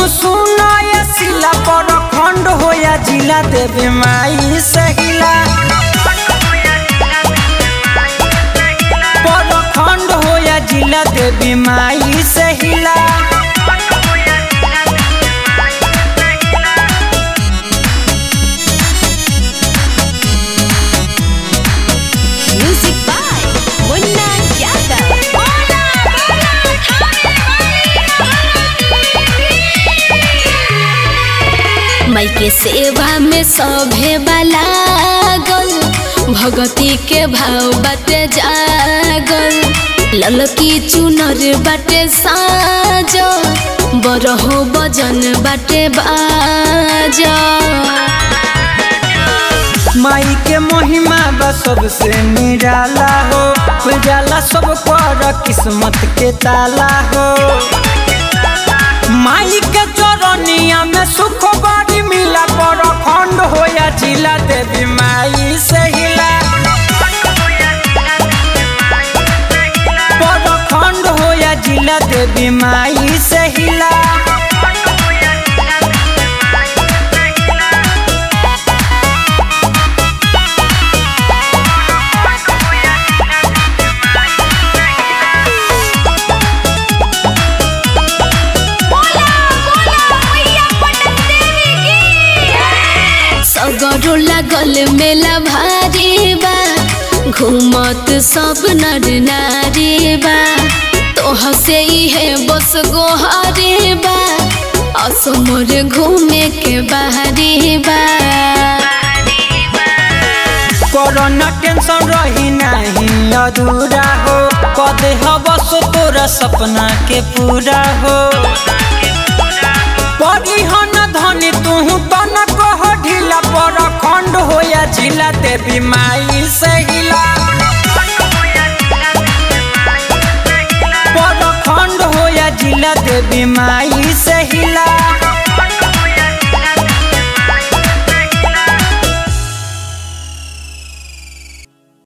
सुनो ये सिला पर खंड हो या जिला देवी माई सहिला पर खंड हो या जिला देवी माई सहिला Music by Munna Yadav. माई के सेवा में सभे वाला गल भगती के भाव बाटे जागल ललकी चुनर बाटे साज बरहो बजन बाटे बाजा माई के महिमा बा सबसे निराला हो खुल जाला सब पर किस्मत के ताला हो माई के चरनिया में सुख बड़ी मिला पर खंड हो या जिला देवी माई से हिला पर खंड हो या जिला देवी माई से हिला सगरो लागल मेला भारी बा घूमत सब नर नारी बा तोह से है बस गोहारी बा असमर घूमे के बाहरी बा कोरोना टेंशन रही नहीं अधूरा हो कदे हवस तोरा सपना के पूरा हो परिहन धनी तू तन कह ढीला पर खंड हो या जिला देवी माई से हिला पर खंड हो या जिला देवी माई से